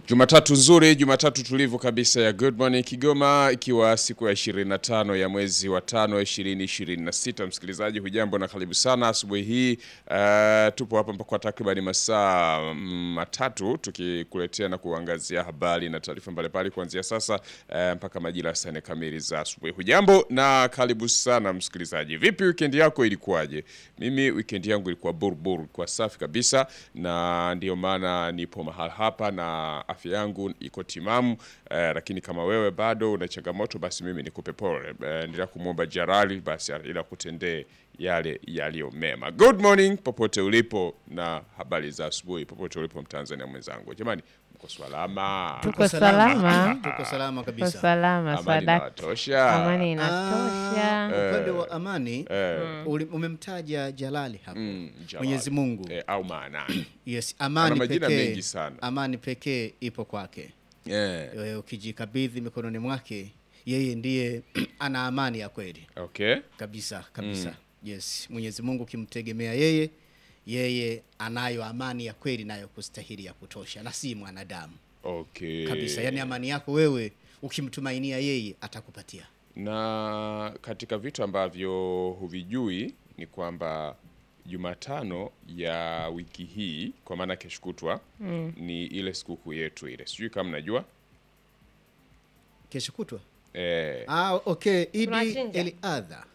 Jumatatu nzuri, Jumatatu tulivu kabisa ya Good Morning Kigoma, ikiwa siku ya 25 ya mwezi wa tano 2026. Msikilizaji hujambo na karibu sana asubuhi hii. Uh, tupo hapa kwa takriban masaa mm, matatu tukikuletea na kuangazia habari na taarifa mbalimbali kuanzia sasa uh, mpaka majira ya saa nne kamili za asubuhi. Hujambo na karibu sana msikilizaji. Vipi weekend yako ilikuwaje? Mimi weekend yangu ilikuwa burbur, kwa safi kabisa, na ndio maana nipo mahali hapa na afya yangu iko timamu eh, lakini kama wewe bado una changamoto, basi mimi nikupe pole eh, endelea kumwomba Jalali basi ila kutendee yale yaliyo mema. Good morning popote ulipo, na habari za asubuhi popote ulipo, Mtanzania mwenzangu. Jamani, mko salama? Tuko salama. Tuko salama Tuko kabisa. salama Amani sadaka. inawatosha? Amani Ah, inatosha. upande wa amani uli- umemtaja Jalali hapo. Mm, Jalali. Mwenyezi Mungu. eh, au maanani Yes, Ana amani majina pekee. mengi sana. Amani pekee ipo kwake. eh, Wewe ukijikabidhi mikononi mwake, yeye ndiye ana amani ya kweli okay kabisa kabisa. Yes, Mwenyezi Mungu ukimtegemea yeye, yeye anayo amani ya kweli nayo kustahili ya kutosha, na si mwanadamu okay kabisa. Yaani amani yako wewe ukimtumainia yeye atakupatia. na katika vitu ambavyo huvijui ni kwamba Jumatano ya wiki hii kwa maana kesho kutwa ni ile sikukuu yetu ile, sijui kama mnajua Kesho kutwa eh, Ah, okay. Idi Tunachinja. el Adha.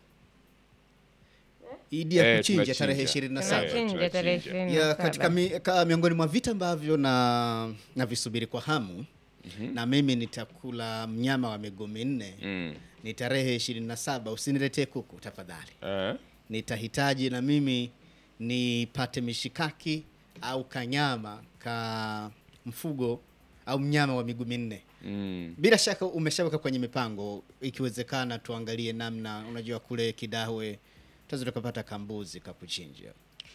Idi ya eh, kuchinja tunachinja. tarehe 27. Eh, Tunachinja tarehe tunachinja. ishirini na Ya saba. katika mi, ka, miongoni mwa vitu ambavyo na na visubiri kwa hamu na mimi nitakula mnyama wa miguu minne mm, ni tarehe 27. Usiniletee kuku tafadhali. eh, Nitahitaji na mimi nipate mishikaki au kanyama ka mfugo au mnyama wa miguu minne. mm, Bila shaka umeshaweka kwenye mipango, ikiwezekana tuangalie namna, unajua kule Kidahwe tuweza tukapata kambuzi kakuchinja,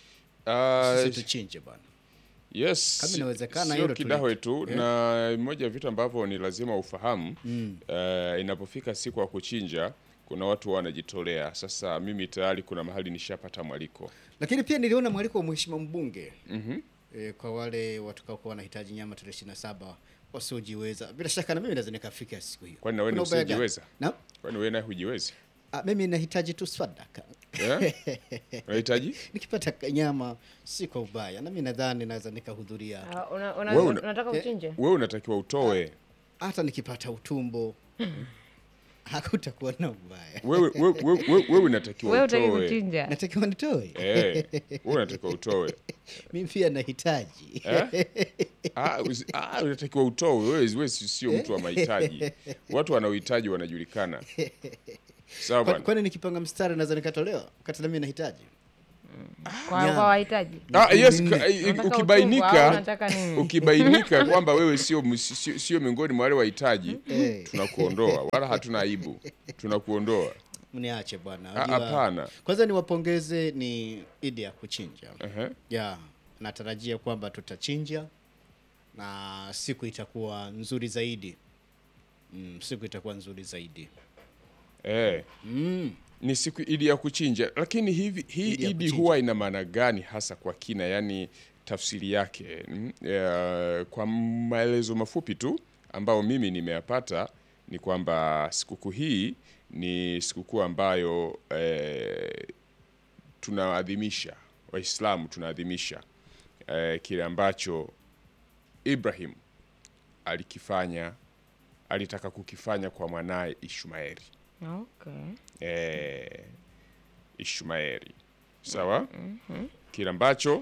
ah, sisi tuchinje bwana. Yes, Kama inawezekana sio hilo Kidahwe tulete. tu na moja ya vitu ambavyo ni lazima ufahamu eh, inapofika siku ya kuchinja kuna watu wanajitolea. Sasa mimi tayari kuna mahali nishapata mwaliko Lakini pia niliona mwaliko wa mheshimiwa mbunge e, kwa wale watakaokuwa wanahitaji nyama tarehe ishirini na saba wasiojiweza. Bila shaka na mimi naweza nikafika siku hiyo. Kwani na wewe ni Kuna ubaya gani? usiojiweza? Na kwani wewe naye hujiwezi ah, mimi nahitaji tu sadaka eh? Unahitaji nikipata ka- nyama si kwa ubaya, na mimi nadhani naweza nikahudhuria Ah, una- una- Wewe una- unataka uchinje? wewe unatakiwa utoe hata nikipata utumbo hakutakuwa na ubaya. wewe wewe wewe- wewe- wewe unatakiwa Wewe utaki utoe kuchinja? Natakiwa nitoe eh, wewe unatakiwa utoe mimi pia nahitaji Eh? Ah, usi- ah, unatakiwa utoe wewe, wewe si- sio mtu wa mahitaji. Watu wanaohitaji wanajulikana. Sawa Kwa- bwana. kwani nikipanga mstari naweza nikatolewa wakati na mimi nahitaji Kwa Nyama. kwa wahitaji? Ah, yes, Minne. ka- i- Unataka utumbo au ukibainika unataka nini? ukibainika kwamba wewe sio mus- sio sio miongoni mwa wale wahitaji, Eh. tunakuondoa wala hatuna aibu, tunakuondoa. mniache bwana Ah, Unajua- Hapana. kwanza niwapongeze ni idi ya kuchinja Ehe. ya natarajia kwamba tutachinja na siku itakuwa nzuri zaidi mm, siku itakuwa nzuri zaidi Eh. mm. Ni siku idi ya kuchinja, lakini hivi hii Idi ya idi kuchinja. huwa ina maana gani hasa kwa kina, yani tafsiri yake? Mm, eh, Kwa maelezo mafupi tu ambao mimi nimeyapata ni kwamba sikukuu hii ni sikukuu ambayo eh, tunaadhimisha, Waislamu tunaadhimisha eh, kile ambacho Ibrahim alikifanya, alitaka kukifanya kwa mwanaye Ishmaeli Okay. eh, Ishmaeli sawa, kile ambacho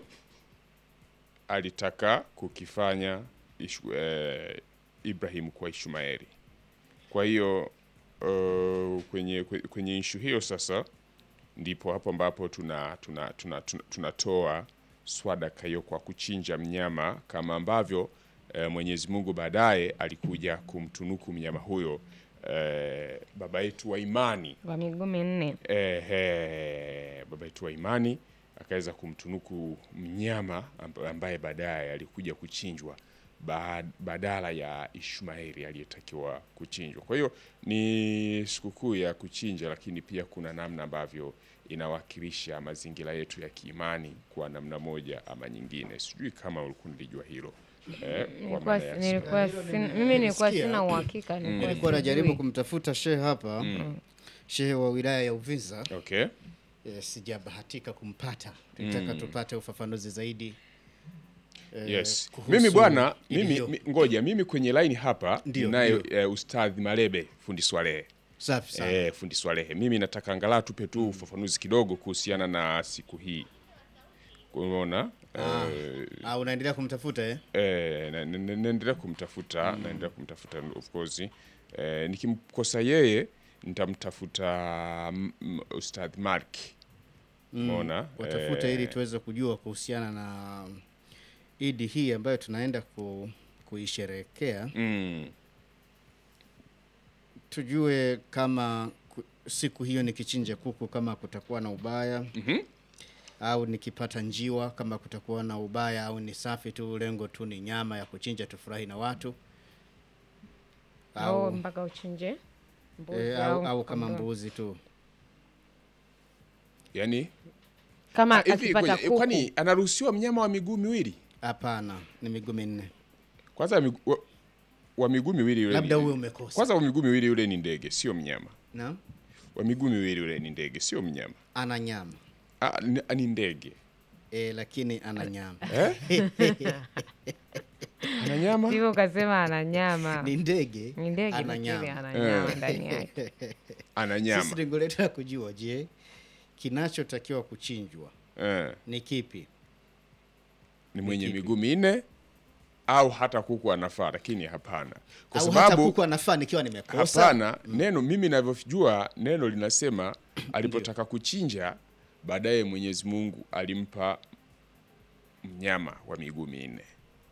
alitaka kukifanya ishu, eh, Ibrahim kwa Ishmaeli. Kwa hiyo uh, kwenye, kwe- kwenye ishu hiyo sasa ndipo hapo ambapo tuna tuna tuna, tuna, tunatoa swadaka hiyo kwa kuchinja mnyama kama ambavyo eh, Mwenyezi Mungu baadaye alikuja kumtunuku mnyama huyo eh, baba yetu wa imani Kwa miguu minne. Ehe, baba yetu wa imani akaweza kumtunuku mnyama amb- ambaye baadaye alikuja kuchinjwa ba- badala ya Ishmaeli aliyetakiwa kuchinjwa. Kwa hiyo ni sikukuu ya kuchinja, lakini pia kuna namna ambavyo inawakilisha mazingira yetu ya kiimani kwa namna moja ama nyingine. Sijui kama ulikuwa nilijua hilo eh, kwa Nilikuwa- maana ya nilikuwa sin- mimi nilikuwa Nilisikia. sina uhakika nilikuwa nilikuwa najaribu sijui. kumtafuta shehe hapa shehe wa wilaya ya Uvinza okay. eh, sijabahatika kumpata tulitaka tupate ufafanuzi zaidi eh, Yes. kuhusu Mimi bwana, Idi mimi hiyo. mi, ngoja mimi kwenye line hapa Ndio, naye ndio. eh, Ustadhi Malebe fundi Swalehe. safi sana Eh, fundi Swalehe. Mimi nataka angalau tupe tu ufafanuzi kidogo kuhusiana na siku hii. Umeona? Eh, ah, unaendelea kumtafuta eh? eh, na- na- na- naendelea kumtafuta, naendelea kumtafuta of course. Eh, nikimkosa yeye nitamtafuta mm, mm, Ustadhi Mark. Umeona? watafute Eh, ili tuweze kujua kuhusiana na idi hii ambayo tunaenda ku, kuisherehekea mm, tujue kama ku, siku hiyo nikichinja kuku kama kutakuwa na ubaya Mhm. au nikipata njiwa kama kutakuwa na ubaya au ni safi tu lengo tu ni nyama ya kuchinja tufurahi na watu au au, mpaka uchinje mbuzi e, au, au au kama kondoo. mbuzi tu yani kama hivi akipata ngoja, kuku kwani anaruhusiwa mnyama wa miguu miwili? hapana ni miguu minne Kwanza migu, wa, wa miguu miwili yule labda ni- uwe umekosa Kwanza wa miguu miwili yule ni ndege, sio mnyama. na Wa miguu miwili yule ni ndege, sio mnyama. ana nyama Ah, ni, ni ndege. e, lakini ana nyama Ana nyama? hivyo ukasema ana nyama ni ndege ni ndege ana lakini nyama ana nyama ndani yake Ana sisi nyama. lengo letu la kujua je kinachotakiwa kuchinjwa Eh, ni kipi ni mwenye kipi? miguu minne au hata kuku anafaa, lakini hapana. Kwa au hata sababu kuku anafaa nikiwa nimekosa hapana, neno mimi ninavyojua neno linasema alipotaka kuchinja, baadaye Mwenyezi Mungu alimpa mnyama wa miguu minne.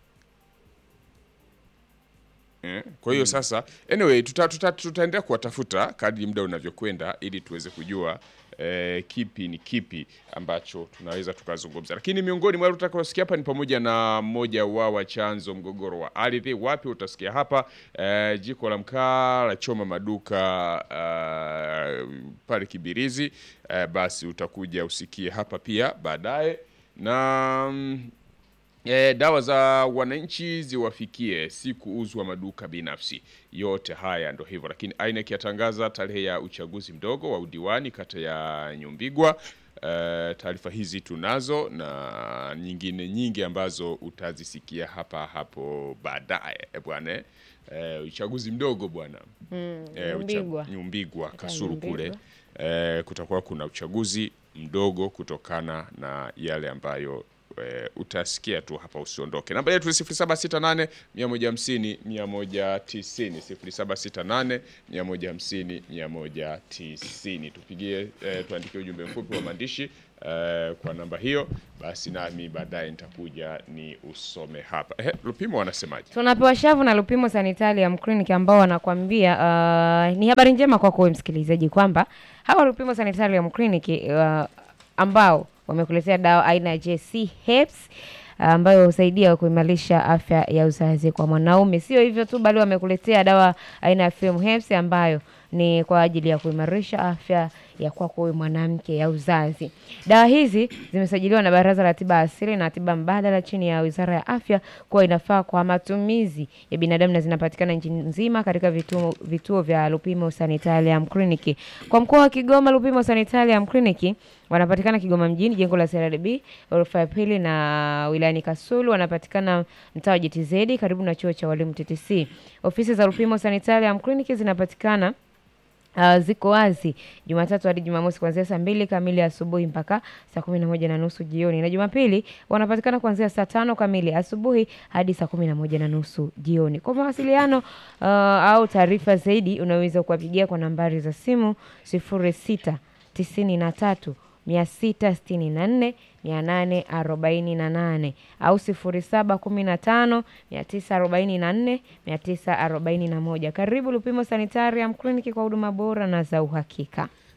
Eh, Kwa hiyo sasa, anyway, tuta, tuta, tutaendelea kuwatafuta kadri muda unavyokwenda ili tuweze kujua eh, kipi ni kipi ambacho tunaweza tukazungumza, lakini miongoni mwa utakaosikia hapa ni pamoja na mmoja wa chanzo mgogoro wa ardhi. Wapi utasikia hapa eh, jiko la mkaa la choma maduka eh, pale Kibirizi eh, basi utakuja usikie hapa pia baadaye na mm, E, dawa za wananchi ziwafikie, si kuuzwa maduka binafsi. Yote haya ndo hivyo, lakini INEC yatangaza tarehe ya uchaguzi mdogo wa udiwani kata ya Nyumbigwa. E, taarifa hizi tunazo na nyingine nyingi ambazo utazisikia hapa hapo baadaye e, bwana e, uchaguzi mdogo bwana Mm, e, Nyumbigwa. Nyumbigwa Kasuru Nyumbigwa. kule e, kutakuwa kuna uchaguzi mdogo kutokana na yale ambayo e, utasikia tu hapa, usiondoke. Namba yetu ni 0768 150 190, 0768 150 190. Tupigie e, tuandikie ujumbe mfupi wa maandishi e, kwa namba hiyo, basi nami baadaye nitakuja ni usome hapa. Ehe, Lupimo wanasemaje? tunapewa shavu na Lupimo Sanitarium Clinic ambao wanakwambia uh, ni habari njema kwako wewe msikilizaji kwamba hawa Lupimo Sanitarium Clinic uh, ambao wamekuletea dawa aina ya JC Herbs ambayo husaidia kuimarisha afya ya uzazi kwa mwanaume. Sio hivyo tu, bali wamekuletea dawa aina ya Film Herbs ambayo ni kwa ajili ya kuimarisha afya ya kwako wewe mwanamke ya uzazi. Dawa hizi zimesajiliwa na Baraza la Tiba Asili na Tiba Mbadala chini ya Wizara ya Afya kuwa inafaa kwa matumizi ya binadamu na zinapatikana nchi nzima katika vituo, vituo vya Lupimo Sanitarium Clinic. Kwa mkoa wa Kigoma, Lupimo Sanitarium Clinic wanapatikana Kigoma mjini, jengo la CRDB ghorofa ya pili, na wilayani Kasulu wanapatikana mtaa wa JTZ karibu na chuo cha walimu TTC. Ofisi za Lupimo Sanitarium Clinic zinapatikana Uh, ziko wazi Jumatatu hadi Jumamosi kuanzia saa mbili kamili asubuhi mpaka saa kumi na moja na nusu jioni, na Jumapili wanapatikana kuanzia saa tano kamili asubuhi hadi saa kumi na moja na nusu jioni. Kwa mawasiliano uh, au taarifa zaidi unaweza kuwapigia kwa nambari za simu sifuri sita tisini na tatu mia sita sitini na nne mia nane arobaini na nane au sifuri saba kumi na tano mia tisa arobaini na nne mia tisa arobaini na moja. Karibu Lupimo Sanitarium Clinic kwa huduma bora na za uhakika.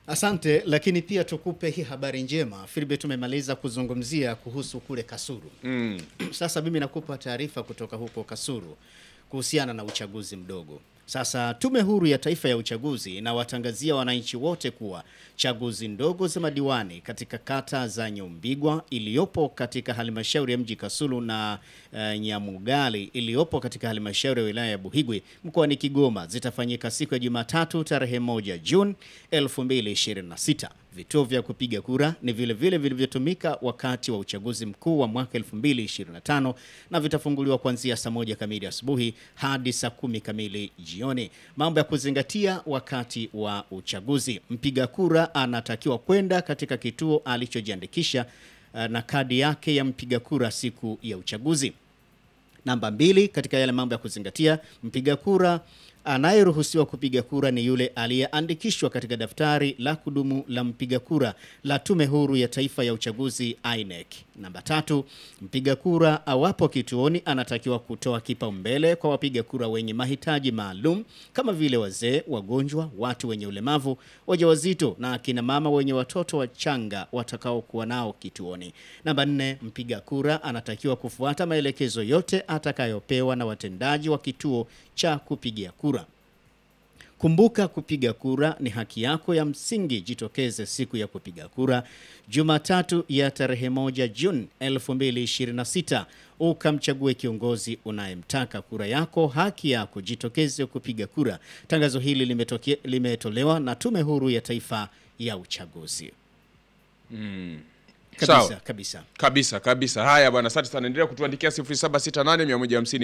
Asante, lakini pia tukupe hii habari njema. Filibe, tumemaliza kuzungumzia kuhusu kule Kasulu. Mm. Sasa mimi nakupa taarifa kutoka huko Kasulu kuhusiana na uchaguzi mdogo. Sasa Tume Huru ya Taifa ya Uchaguzi inawatangazia wananchi wote kuwa chaguzi ndogo za madiwani katika kata za Nyumbigwa iliyopo katika halmashauri ya mji Kasulu na uh, Nyamugali iliyopo katika halmashauri ya wilaya ya Buhigwe mkoani Kigoma zitafanyika siku ya Jumatatu tarehe moja Juni 2026. Vituo vya kupiga kura ni vile vile vilivyotumika wakati wa uchaguzi mkuu wa mwaka 2025 na vitafunguliwa kuanzia saa moja kamili asubuhi hadi saa kumi kamili jioni. Mambo ya kuzingatia wakati wa uchaguzi: mpiga kura anatakiwa kwenda katika kituo alichojiandikisha uh, na kadi yake ya mpiga kura siku ya uchaguzi. Namba mbili, katika yale mambo ya kuzingatia, mpiga kura anayeruhusiwa kupiga kura ni yule aliyeandikishwa katika daftari la kudumu la mpiga kura la Tume Huru ya Taifa ya Uchaguzi INEC. Namba tatu, mpiga kura awapo kituoni anatakiwa kutoa kipaumbele kwa wapiga kura wenye mahitaji maalum kama vile wazee, wagonjwa, watu wenye ulemavu, wajawazito na akina mama wenye watoto wachanga watakaokuwa nao kituoni. Namba nne, mpiga kura anatakiwa kufuata maelekezo yote atakayopewa na watendaji wa kituo cha kupigia kura. Kumbuka, kupiga kura ni haki yako ya msingi. Jitokeze siku ya kupiga kura Jumatatu ya tarehe moja Juni 2026 ukamchague kiongozi unayemtaka. Kura yako haki yako, jitokeze kupiga kura. Tangazo hili limetoke, limetolewa na Tume Huru ya Taifa ya Uchaguzi. Kabisa, Sawa. kabisa. Kabisa kabisa. Haya bwana, asante sana. Endelea kutuandikia 0768 150